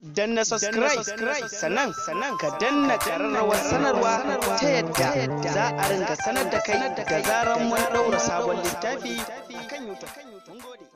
danna subscribe sannan sannan ka danna kararrawar sanarwa ta yadda za a ringa sanar da kai da zaran mun daura sabon littafi akan YouTube. Mun gode.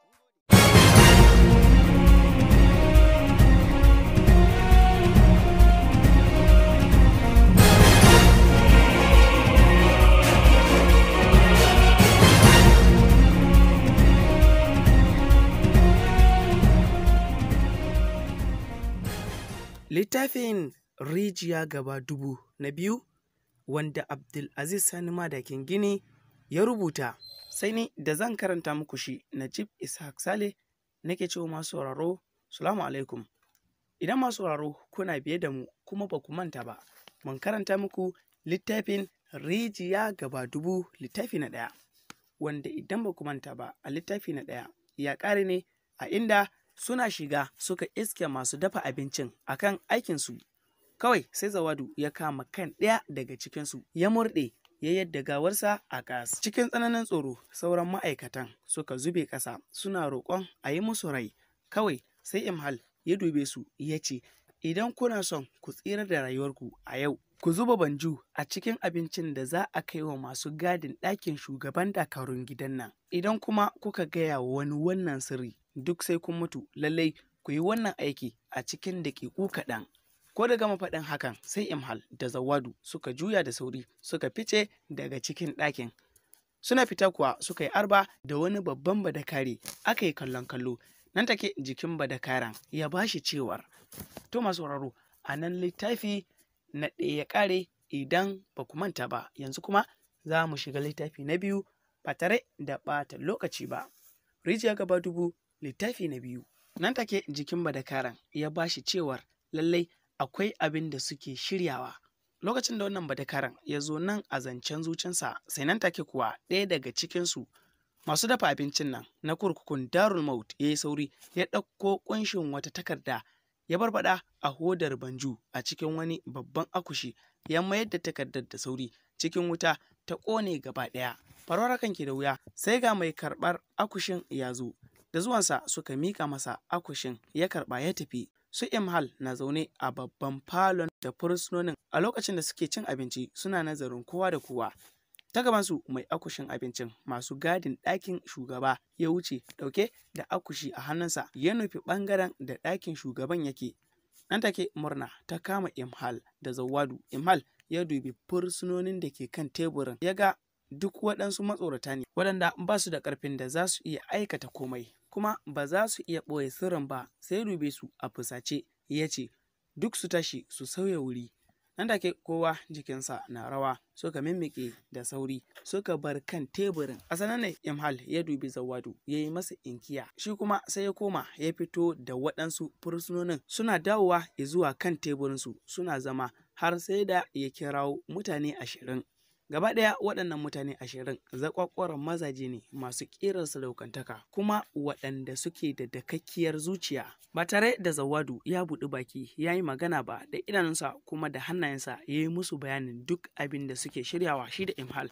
Littafin Rijiya Gaba Dubu na biyu wanda Abdulaziz Sani Madakin Gini ya rubuta sai ni da zan karanta muku shi Najib Ishaq Sale nake cewa masu sauraro Salamu alaikum. Idan masu sauraro kuna biye da mu kuma ba ku manta ba, mun karanta muku littafin Rijiya Gaba Dubu littafi na ɗaya. Wanda idan ba ku manta ba a littafi na ɗaya ya ƙare ne a inda suna shiga suka iske masu dafa abincin akan aikinsu kawai sai zawadu ya kama kan ɗaya daga cikinsu ya murɗe ya yadda gawarsa a gas cikin tsananin tsoro sauran ma'aikatan suka zube ƙasa suna roƙon a yi musu rai kawai sai imhal ya dube su ya ce idan kuna son ku tsira da rayuwarku a yau ku zuba banju a cikin abincin da za a kai wa masu gadin ɗakin shugaban dakarun gidan nan idan kuma kuka gaya wa wani wannan sirri duk sai kun mutu lallai ku yi wannan aiki a cikin daƙiƙu kaɗan. Ko da gama faɗin hakan sai Imhal da Zawadu suka juya da sauri suka fice daga cikin ɗakin. Suna fita kuwa suka yi arba da wani babban badakare aka yi kallon kallo nan take jikin badakaran ya bashi cewar. To masu sauraro a nan littafi na ɗaya ya ƙare idan ba ku manta ba yanzu kuma za mu shiga littafi na biyu ba tare da ɓata lokaci ba. Rijiya gaba dubu littafi na biyu nan take jikin badakaran ya bashi cewar lallai akwai abin da suke shiryawa lokacin da wannan badakaran ya zo nan a zancen zucinsa sai nan take kuwa ɗaya daga cikinsu masu dafa abincin nan na kurkukun darul maut ya yi sauri ya ɗauko ƙunshin wata takarda ya barbaɗa a hodar banju a cikin wani babban akushi ya mayar da takardar da sauri cikin wuta ta ƙone gaba ɗaya farwar kan ke da wuya sai ga mai karɓar akushin ya zo da zuwansa suka mika masa akushin ya karba ya tafi su imhal na zaune a babban falon da fursunonin a lokacin da suke cin abinci suna nazarin kowa da kowa ta gabansu mai akushin abincin masu gadin ɗakin shugaba ya wuce ɗauke da akushi a hannunsa ya nufi ɓangaren da ɗakin shugaban yake nan take murna ta kama imhal da zawadu imhal ya dubi fursunonin da ke kan teburin ya ga duk waɗansu matsorata ne waɗanda ba su da ƙarfin da za su iya aikata komai kuma ba za su iya ɓoye sirrin ba sai dube su a fusace ya ce duk su tashi su sauya wuri nan take kowa jikinsa na rawa suka mimmike da sauri suka bar kan teburin a sanan ne imhal ya dubi zawadu ya yi masa inkiya shi kuma sai ya koma ya fito da waɗansu fursunonin suna dawowa zuwa kan teburinsu suna zama har sai da ya kirawo mutane ashirin Gaba ɗaya waɗannan mutane ashirin zakwakwaran mazaje ne masu ƙirar sadaukantaka kuma waɗanda suke da dakakkiyar zuciya. Ba tare da Zawadu ya buɗi baki ya yi magana ba da idanunsa kuma da hannayensa ya yi musu bayanin duk abin da suke shiryawa shi da Imhal.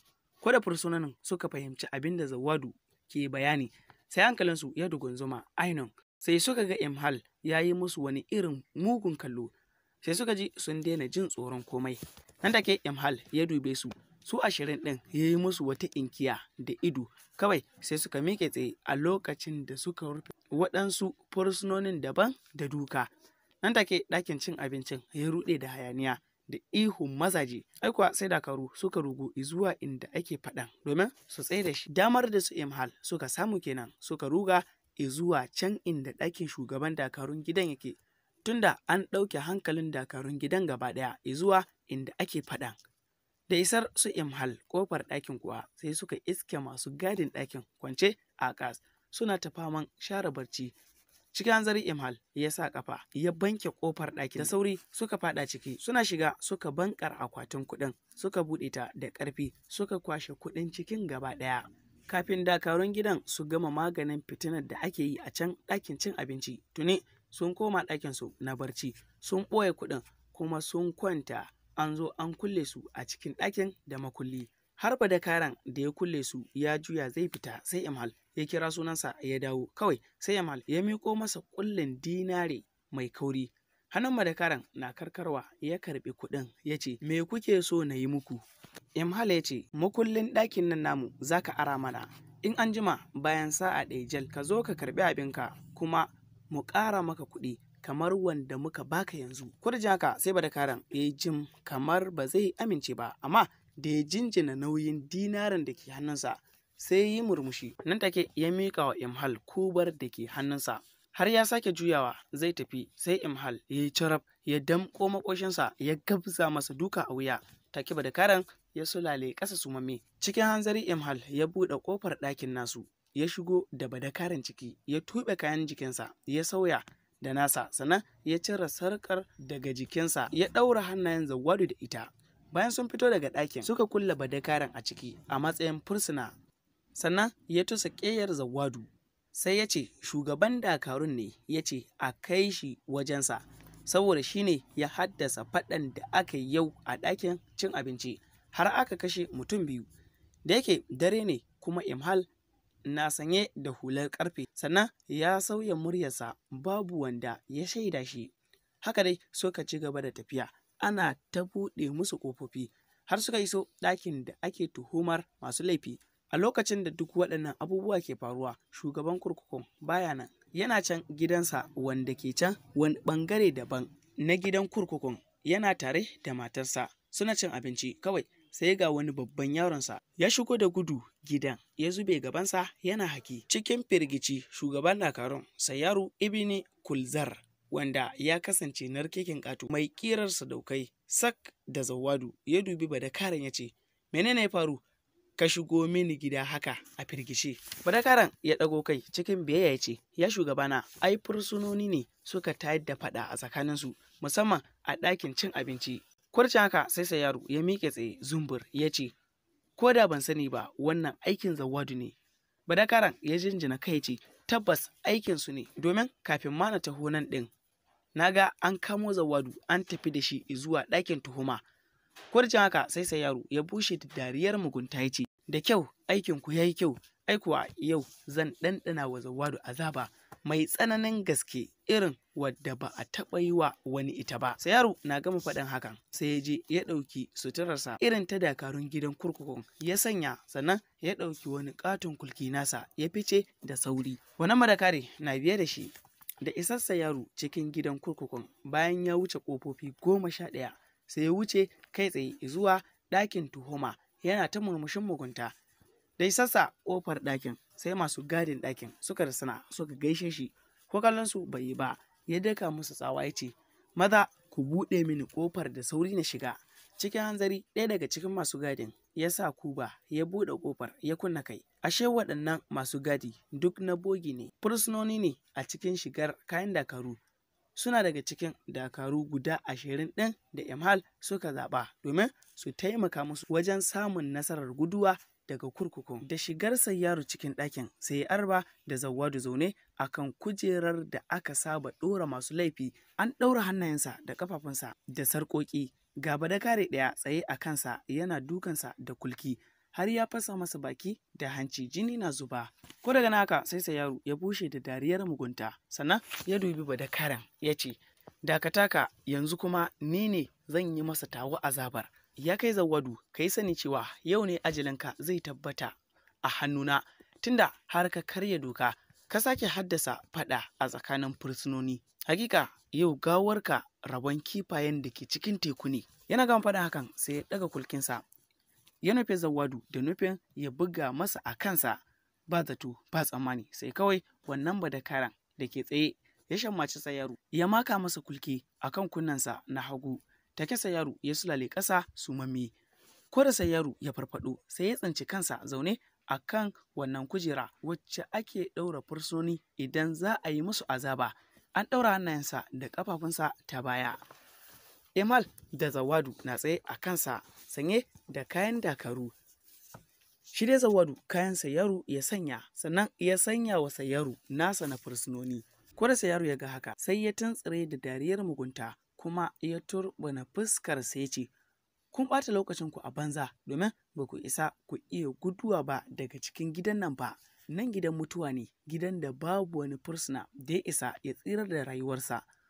Ko da fursunanin suka fahimci abin da Zawadu ke bayani sai hankalinsu ya dugunzuma ainun sai suka ga Imhal ya yi musu wani irin mugun kallo sai suka ji sun daina jin tsoron komai. nan take imhal ya dube su su ashirin ɗin ya yi musu wata inkiya da ido kawai sai suka miƙe tsaye a lokacin da suka rufe waɗansu fursunonin daban da duka nan take ɗakin cin abincin ya ruɗe da hayaniya da ihun mazaje aikuwa sai dakaru suka rugu zuwa inda ake faɗan domin su tsaye da shi damar da su imhal suka samu kenan suka ruga zuwa can inda ɗakin shugaban dakarun gidan yake tunda an ɗauke hankalin dakarun gidan gaba ɗaya zuwa inda ake faɗan. Da isar su imhal ƙofar ɗakin kuwa sai suka iske masu gadin ɗakin kwance a ƙas suna ta faman share barci. Cikin hanzari imhal ya sa ƙafa ya banke ƙofar ɗakin da sauri suka faɗa ciki suna shiga suka bankar akwatin kuɗin suka buɗe ta da ƙarfi suka kwashe kuɗin cikin gaba ɗaya. Kafin dakarun gidan su gama maganin fitinar da ake yi a can ɗakin cin abinci tuni sun koma ɗakinsu na barci sun ɓoye kuɗin kuma sun kwanta an zo an kulle su a cikin ɗakin da makulli har da karan da ya kulle su ya juya zai fita sai imhal ya kira sunansa ya dawo kawai sai imhal ya miko masa kullin dinare mai kauri. Hannun madakaran na karkarwa ya karɓi kuɗin ya ce, Me kuke so na yi muku? Imhal ya ce, Makullin ɗakin nan namu za ka ara mana. In an jima bayan sa'a ɗaya jal ka zo ka karɓi abinka kuma mu ƙara maka kuɗi kamar wanda muka baka yanzu. Kurjin haka sai badakaran ya yi jim kamar ba zai amince ba, amma da ya jinjina nauyin dinarin da ke hannunsa sai yi murmushi. Nan take ya miƙa wa Imhal kubar da ke hannunsa. Har ya sake juyawa zai tafi sai Imhal ya yi carab ya damƙo makoshinsa ya gabza masa duka a wuya. Take badakaran ya sulale ƙasa sumamme. Cikin hanzari Imhal ya buɗe ƙofar ɗakin nasu. Ya shigo da badakaran ciki, ya tuɓe kayan jikinsa, ya sauya da nasa, sannan ya cire sarƙar daga jikinsa, ya ɗaura hannayen zawadu da ita. Bayan sun fito daga ɗakin, suka kulle badakaran a ciki a matsayin fursuna. Sannan ya tusa ƙeyar zawadu. Sai ya ce, shugaban dakarun ne ya ce a kai shi wajensa, saboda shi ne ya haddasa faɗan da aka yi yau a ɗakin cin abinci. har aka kashe mutum biyu da yake dare ne kuma imhal na sanye da hular karfe sannan ya sauya muryarsa babu wanda ya shaida shi haka dai suka ci gaba da tafiya ana ta buɗe musu ƙofofi har suka iso ɗakin da ake tuhumar masu laifi a lokacin da duk waɗannan abubuwa ke faruwa shugaban kurkukun baya nan yana can gidansa wanda ke can wani ɓangare daban na gidan kurkukun yana tare da matarsa suna cin abinci kawai sai ga wani babban yaronsa ya shigo da gudu gidan ya zube gabansa yana haki cikin firgici shugaban dakarun sayaru ibini kulzar wanda ya kasance narkekin ƙato mai ƙirar sadaukai sak da zawadu ya dubi badakaran ya ce menene ya faru ka shigo mini gida haka a firgice badakaran ya ɗago kai cikin biyayya ya ce ya shugabana ai fursunoni ne suka tayar da faɗa a tsakaninsu musamman a ɗakin cin abinci Kwarcin haka sai sai yaro ya miƙe tsaye zumbur ya ce, Ko da ban sani ba wannan aikin zawadu ne. Badakaran ya jinjina kai ce, Tabbas aikinsu ne, domin kafin ma na taho nan ɗin. Na ga an kamo zawadu an tafi da shi zuwa ɗakin tuhuma. Kwarcin haka sai sai yaro ya bushe da dariyar mugunta ya ce, Da kyau aikinku ya yi kyau, aikuwa yau zan ɗanɗana wa zawadu azaba. mai tsananin gaske irin wadda ba a taɓa yi wa wani ita ba. Sai yaro na gama faɗin hakan sai ya je ya ɗauki suturarsa irin ta dakarun gidan kurkukun ya sanya sannan ya ɗauki wani ƙaton kulki nasa ya fice da sauri. Wani madakare na biye da shi da isassa yaro cikin gidan kurkukun bayan ya wuce ƙofofi goma sha ɗaya sai ya wuce kai tsaye zuwa ɗakin tuhuma yana ta murmushin mugunta da isassa ƙofar ɗakin sai masu gadin ɗakin suka rasana suka gaishe shi ko kallon su bai yi ba ya daka musu tsawa ya ce maza ku buɗe mini ƙofar da sauri na shiga cikin hanzari ɗaya daga cikin masu gadin ya sa kuba ya buɗe ƙofar ya kunna kai ashe waɗannan masu gadi duk na bogi ne fursunoni ne a cikin shigar kayan dakaru suna daga cikin dakaru guda ashirin ɗin da imhal suka zaɓa domin su taimaka musu wajen samun nasarar guduwa daga kurkukun da shigar yaro cikin ɗakin sai arba da zawadu zaune a kan kujerar da aka saba ɗora masu laifi an ɗaura hannayensa da ƙafafunsa da sarƙoƙi gaba da kare ɗaya tsaye a kansa yana dukansa da kulki har ya fasa masa baki da hanci jini na zuba ko daga naka sai sai yaro ya bushe da dariyar mugunta sannan ya dubi badakaran ya ce dakataka yanzu kuma ni ne zan yi masa tawo azabar ya kai zawadu ka yi sani cewa yau ne ajalinka zai tabbata a hannuna tunda har ka karya doka ka sake haddasa fada a tsakanin fursunoni hakika yau gawarka rabon kifayen da ke cikin teku ne yana gama faɗa hakan sai ya ɗaga kulkinsa ya nufi zawadu da nufin ya buga masa a kansa ba zato ba tsammani sai kawai wannan badakaran da ke tsaye ya shammaci tsayaru ya maka masa kulki akan kunnensa na hagu take yaro ya sulale ƙasa sumamme ko da yaro ya farfado sai ya tsinci kansa zaune a kan wannan kujera wacce ake ɗaura fursoni idan za a yi musu azaba an ɗaura hannayensa da ƙafafunsa ta baya emal da zawadu na tsaye a kansa sanye da kayan dakaru shi dai zawadu kayan sayaru ya sanya sannan ya sanya wa sayaru nasa na fursunoni ko da sayaru ya ga haka sai ya tuntsire da dariyar mugunta kuma ya turbina fuskar sai ce kun ɓata lokacinku a banza domin ba ku isa ku iya guduwa ba daga cikin gidan nan ba nan gidan mutuwa ne gidan da babu wani fursuna da ya isa ya tsirar da rayuwarsa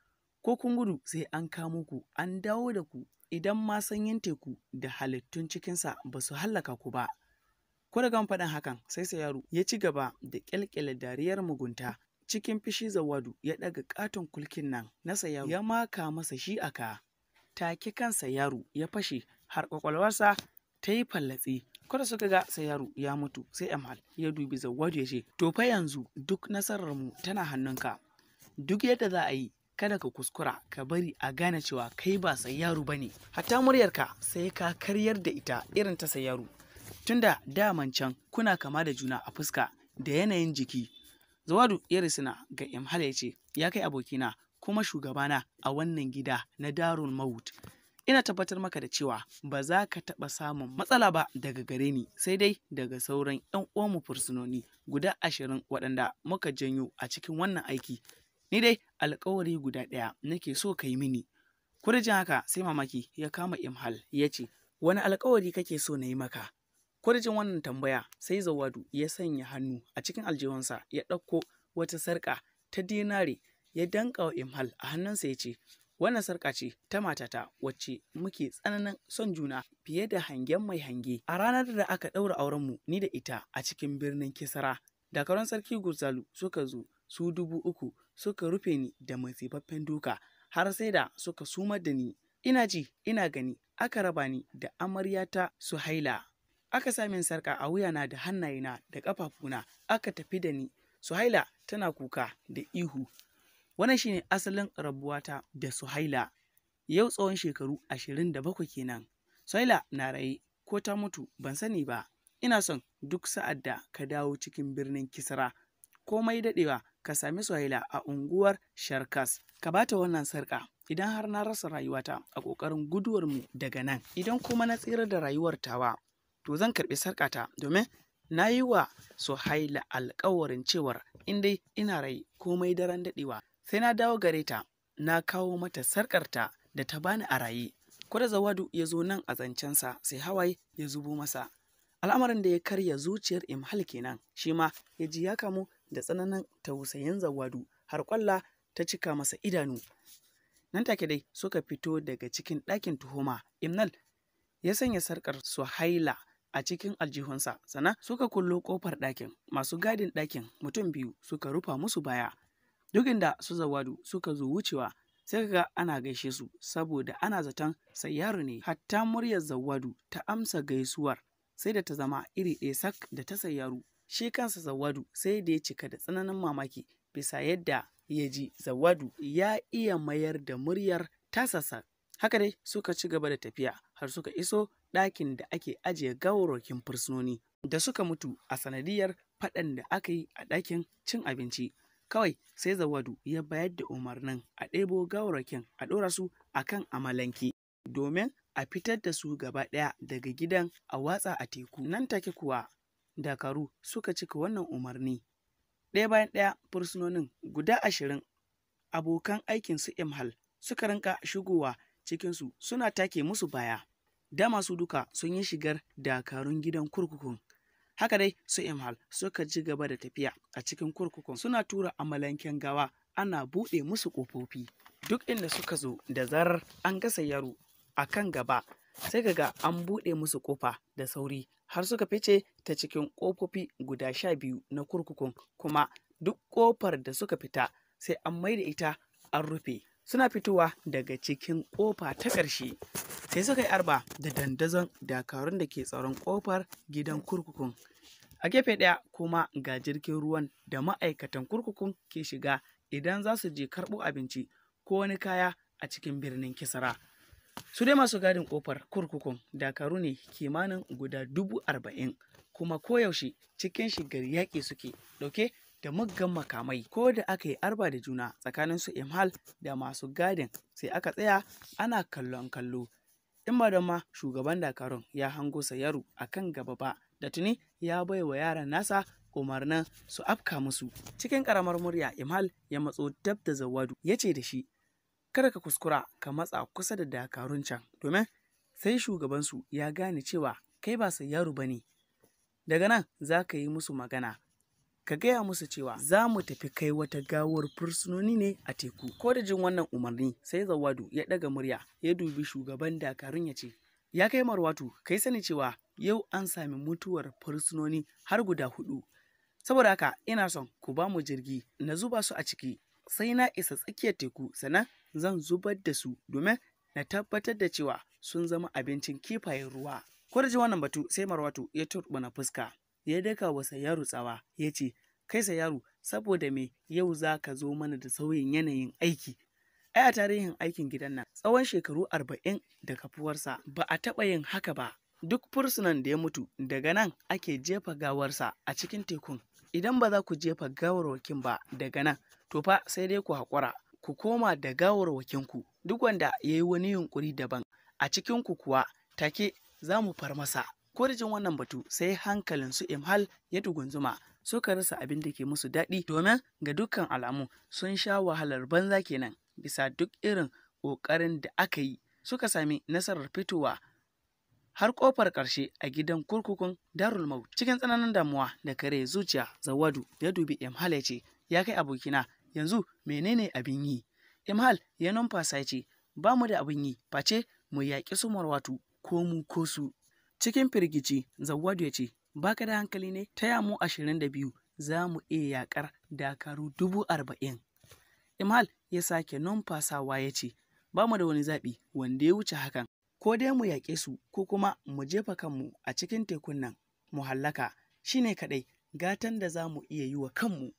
ko kun gudu sai an kamo ku an dawo da ku idan ma sanyin teku da halittun cikinsa ba su hallaka ku ba. Ko da faɗin hakan sai yaro ya ci gaba da ƙyalƙyala dariyar mugunta cikin fishi zawadu ya ɗaga ƙaton kulkin nan na sayaru ya maka masa shi a ka. Take kansa yaro ya fashe har ƙwaƙwalwarsa ta yi fallatse. Kada suka ga yaro ya mutu sai Amal ya dubi zawadu ya ce, To fa yanzu duk nasararmu tana hannunka. Duk yadda za a yi kada ka kuskura ka bari a gane cewa kai ba sayyaru ba ne hatta muryarka sai ka karyar da ita irin ta sayyaru tunda daman can kuna kama da juna a fuska da yanayin jiki zawadu ya risina ga imhala ya ce ya kai abokina kuma shugabana a wannan gida na darul maut ina tabbatar maka da cewa ba za ka taɓa samun matsala ba daga gare ni sai dai daga sauran 'yan uwanmu fursunoni guda ashirin waɗanda muka janyo a cikin wannan aiki Ni dai alkawari guda ɗaya nake so ka yi mini. Kurjin haka sai mamaki ya kama Imhal ya ce, Wani alkawari kake so na yi maka? Kurjin wannan tambaya sai Zawadu ya sanya hannu a cikin aljihunsa ya ɗauko wata sarƙa ta dinare ya danƙa wa Imhal a hannunsa ya ce, Wannan sarƙa ce ta matata wacce muke tsananin son juna fiye da hangen mai hange. A ranar da aka ɗaura aurenmu ni da ita a cikin birnin Kisara, dakarun sarki Gurzalu suka zo su dubu uku suka rufe ni da masifaffen duka har sai da suka sumar da ni ina ji ina gani aka raba ni da amaryata suhaila aka sa min sarka a wuyana da hannayena da ƙafafuna aka tafi da ni suhaila tana kuka da ihu wannan shine asalin rabuwata da suhaila yau tsawon shekaru ashirin da bakwai kenan suhaila na raye ko ta mutu ban sani ba ina son duk sa'ad da ka dawo cikin birnin kisra komai daɗewa ka sami Suhaila a unguwar Sharkas. Ka bata wannan sarƙa idan har na rasa rayuwata a ƙoƙarin guduwarmu daga nan. Idan kuma na tsira da rayuwar tawa, to zan karɓi sarƙata domin na yi wa Suhaila alƙawarin cewar in dai ina rai komai daren daɗewa. Sai na dawo gare ta, na kawo mata sarƙarta da ta bani a raye. Kwada Zawadu ya zo nan a zancensa sai hawaye ya zubo masa. Al'amarin da ya karya zuciyar Imhal kenan, shi ma ya ji ya kamu da tsananin tausayin zawadu har kwalla ta cika masa idanu. Nan take dai suka fito daga cikin ɗakin tuhuma. Imnal ya sanya sarƙar Suhaila a cikin aljihunsa, sannan suka kullo ƙofar ɗakin. Masu gadin ɗakin mutum biyu suka rufa musu baya. Duk inda su zawadu suka zo wucewa sai ga ana gaishe su saboda ana zaton sayyaru ne hatta muryar zawadu ta amsa gaisuwar sai da ta zama iri ɗaya sak da ta sayyaru shi kansa zawadu sai da ya cika da tsananin mamaki bisa yadda ya ji zawadu ya iya mayar da muryar tasasa haka dai suka ci gaba da tafiya har suka iso ɗakin da ake ajiye gawarwakin fursunoni da suka mutu a sanadiyar faɗan da aka yi a ɗakin cin abinci kawai sai zawadu ya bayar da umarnin a ɗebo gawarwakin a ɗora su a kan amalanke domin a fitar da su gaba ɗaya daga gidan a watsa a teku nan take kuwa dakaru suka cika wannan umarni ɗaya bayan ɗaya fursunonin guda ashirin abokan aikin su imhal suka rinka shigowa cikinsu suna take musu baya da masu duka sun yi shigar dakarun gidan kurkukun haka dai su imhal suka ci gaba da tafiya a cikin kurkukun suna tura amalanken gawa ana buɗe musu ƙofofi duk inda suka zo da zarar an gasa yaro a kan gaba sai ga an buɗe musu ƙofa da sauri har suka fice ta cikin ƙofofi guda sha biyu na kurkukun kuma duk ƙofar da suka fita sai an maida ita an rufe suna fitowa daga cikin ƙofa ta ƙarshe sai suka yi arba da dandazon dakarun da ke tsaron ƙofar gidan kurkukun a gefe ɗaya kuma ga jirgin ruwan da ma'aikatan kurkukun ke shiga idan za su je karɓo abinci ko wani kaya a cikin birnin kisara su dai masu gadin kofar kurkukun dakaru ne kimanin guda dubu arba'in kuma koyaushe cikin shigar yaƙi suke ɗauke da muggan makamai ko da aka yi arba da juna tsakanin su imhal da masu gadin sai aka tsaya ana kallon kallo in ba da ma shugaban dakarun ya hango sayaru a kan gaba ba da tuni ya bai wa yaran nasa umarnin su afka musu cikin ƙaramar murya imhal ya matso dab da zawadu ya ce da shi kada ka kuskura ka matsa kusa da dakarun can domin sai shugabansu ya gane cewa kai ba sai yaro ba ne daga nan za ka yi musu magana ka gaya musu cewa za mu tafi kai wata gawar fursunoni ne a teku ko da jin wannan umarni sai zawadu ya ɗaga murya ya dubi shugaban dakarun ya ce ya kai marwatu kai sani cewa yau an sami mutuwar fursunoni har guda hudu saboda haka ina son ku ba mu jirgi na zuba su a ciki sai na isa tsakiyar teku sannan zan zubar da su domin na tabbatar da cewa sun zama abincin kifayen ruwa ko da ji wannan batu sai marwatu ya turbuna fuska ya daka wa yaro tsawa ya ce kai yaro saboda me yau za ka zo mana da sauyin yanayin aiki ai a tarihin aikin gidan nan tsawon shekaru arba'in da kafuwarsa ba a taɓa yin haka ba duk fursunan da ya mutu daga nan ake jefa gawarsa a cikin tekun idan ba za ku jefa gawarwakin ba daga nan to fa sai dai ku haƙura ku koma da gawarwakinku duk wanda ya yi wani yunƙuri daban a cikinku kuwa take za mu far masa ko da jin wannan batu sai hankalin su imhal ya dugunzuma suka rasa abin da ke musu daɗi domin ga dukkan alamu sun sha wahalar banza kenan bisa duk irin ƙoƙarin da aka yi suka sami nasarar fitowa har ƙofar ƙarshe a gidan kurkukun darul maut cikin tsananin damuwa da kare zuciya zawadu ya dubi imhal ya ce ya kai abokina yanzu menene abin yi imhal ya numfasa ya ce ba mu da abin yi face mu yaƙi su marwatu ko mu ko su cikin firgici zawadu ya ce baka da hankali ne ta mu ashirin da biyu za mu iya yaƙar dakaru dubu arba'in imhal ya sake numfasawa ya ce ba mu da wani zaɓi wanda ya wuce hakan ko dai mu yaƙe su ko kuma mu jefa kanmu a cikin tekun nan mu hallaka shine kaɗai gatan da za mu iya yi wa kanmu.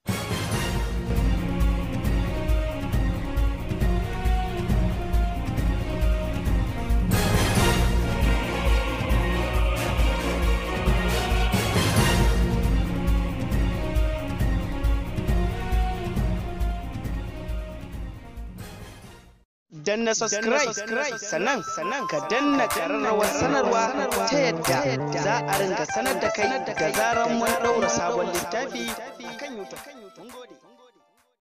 danna subscribe sannan sannan ka danna kararrawar sanarwa ta yadda za a ringa sanar da kai da zaran mun daura sabon littafi akan YouTube.